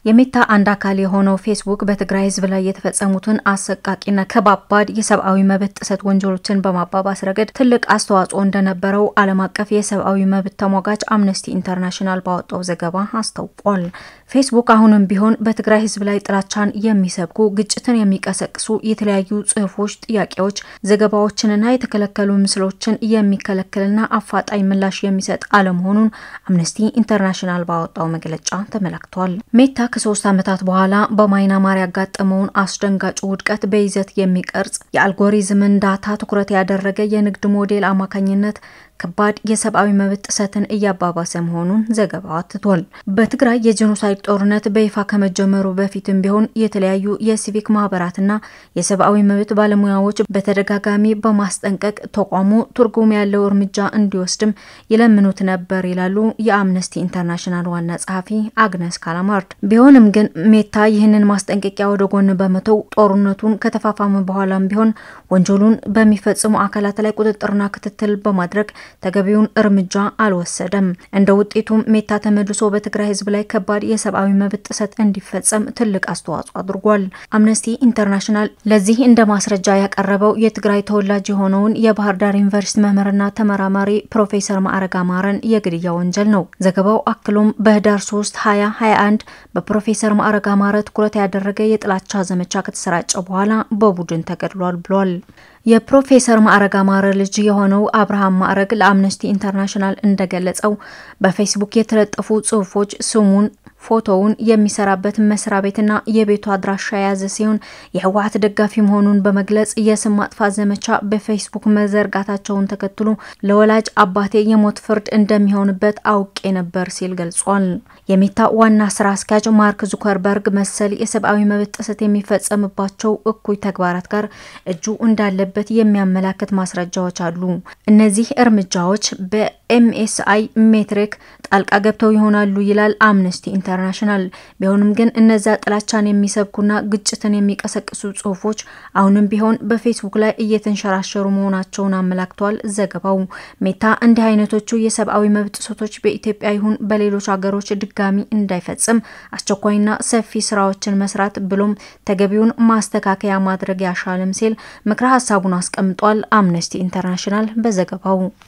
የሜታ አንድ አካል የሆነው ፌስቡክ በትግራይ ሕዝብ ላይ የተፈጸሙትን አሰቃቂና ከባባድ የሰብአዊ መብት ጥሰት ወንጀሎችን በማባባስ ረገድ ትልቅ አስተዋጽኦ እንደነበረው ዓለም አቀፍ የሰብአዊ መብት ተሟጋች አምነስቲ ኢንተርናሽናል ባወጣው ዘገባ አስታውቋል። ፌስቡክ አሁንም ቢሆን በትግራይ ሕዝብ ላይ ጥላቻን የሚሰብኩ ግጭትን የሚቀሰቅሱ የተለያዩ ጽሑፎች፣ ጥያቄዎች፣ ዘገባዎችንና የተከለከሉ ምስሎችን የሚከለክልና አፋጣኝ ምላሽ የሚሰጥ አለመሆኑን አምነስቲ ኢንተርናሽናል ባወጣው መግለጫ ተመላክቷል። ሜታ ከሶስት ዓመታት በኋላ በማይናማር ያጋጠመውን አስደንጋጭ ውድቀት በይዘት የሚቀርጽ የአልጎሪዝምን ዳታ ትኩረት ያደረገ የንግድ ሞዴል አማካኝነት ከባድ የሰብአዊ መብት ጥሰትን እያባባሰ መሆኑን ዘገባው አትቷል። በትግራይ የጄኖሳይድ ጦርነት በይፋ ከመጀመሩ በፊትም ቢሆን የተለያዩ የሲቪክ ማህበራትና የሰብአዊ መብት ባለሙያዎች በተደጋጋሚ በማስጠንቀቅ ተቋሙ ትርጉም ያለው እርምጃ እንዲወስድም ይለምኑት ነበር ይላሉ የአምነስቲ ኢንተርናሽናል ዋና ጸሐፊ አግነስ ካላማርድ። ቢሆንም ግን ሜታ ይህንን ማስጠንቀቂያ ወደ ጎን በመተው ጦርነቱን ከተፋፋመ በኋላም ቢሆን ወንጀሉን በሚፈጽሙ አካላት ላይ ቁጥጥርና ክትትል በማድረግ ተገቢውን እርምጃ አልወሰደም። እንደ ውጤቱም ሜታ ተመልሶ በትግራይ ሕዝብ ላይ ከባድ የሰብአዊ መብት ጥሰት እንዲፈጸም ትልቅ አስተዋጽኦ አድርጓል። አምነስቲ ኢንተርናሽናል ለዚህ እንደ ማስረጃ ያቀረበው የትግራይ ተወላጅ የሆነውን የባህር ዳር ዩኒቨርሲቲ መምህርና ተመራማሪ ፕሮፌሰር ማዕረግ አማረን የግድያ ወንጀል ነው። ዘገባው አክሎም በህዳር 3 2021 በፕሮፌሰር ማዕረግ አማረ ትኩረት ያደረገ የጥላቻ ዘመቻ ከተሰራጨ በኋላ በቡድን ተገድሏል ብሏል። የፕሮፌሰር ማዕረግ አማረ ልጅ የሆነው አብርሃም ማዕረግ ለአምነስቲ ኢንተርናሽናል እንደገለጸው በፌስቡክ የተለጠፉ ጽሁፎች ስሙን ፎቶውን የሚሰራበትን መስሪያ ቤትና የቤቱ አድራሻ የያዘ ሲሆን የህወሀት ደጋፊ መሆኑን በመግለጽ የስም ማጥፋት ዘመቻ በፌስቡክ መዘርጋታቸውን ተከትሎ ለወላጅ አባቴ የሞት ፍርድ እንደሚሆንበት አውቄ ነበር ሲል ገልጿል። የሜታ ዋና ስራ አስኪያጅ ማርክ ዙከርበርግ መሰል የሰብአዊ መብት ጥሰት የሚፈጸምባቸው እኩይ ተግባራት ጋር እጁ እንዳለበት የሚያመላክት ማስረጃዎች አሉ። እነዚህ እርምጃዎች በኤምኤስአይ ሜትሪክ ጣልቃ ገብተው ይሆናሉ ይላል አምነስቲ ኢንተርናሽናል። ቢሆንም ግን እነዚያ ጥላቻን የሚሰብኩና ግጭትን የሚቀሰቅሱ ጽሁፎች አሁንም ቢሆን በፌስቡክ ላይ እየተንሸራሸሩ መሆናቸውን አመላክቷል ዘገባው። ሜታ እንዲህ አይነቶቹ የሰብአዊ መብት ጥሰቶች በኢትዮጵያ ይሁን በሌሎች ሀገሮች ድጋሚ እንዳይፈጽም አስቸኳይና ሰፊ ስራዎችን መስራት ብሎም ተገቢውን ማስተካከያ ማድረግ ያሻልም ሲል ምክረ ሀሳቡን አስቀምጧል አምነስቲ ኢንተርናሽናል በዘገባው።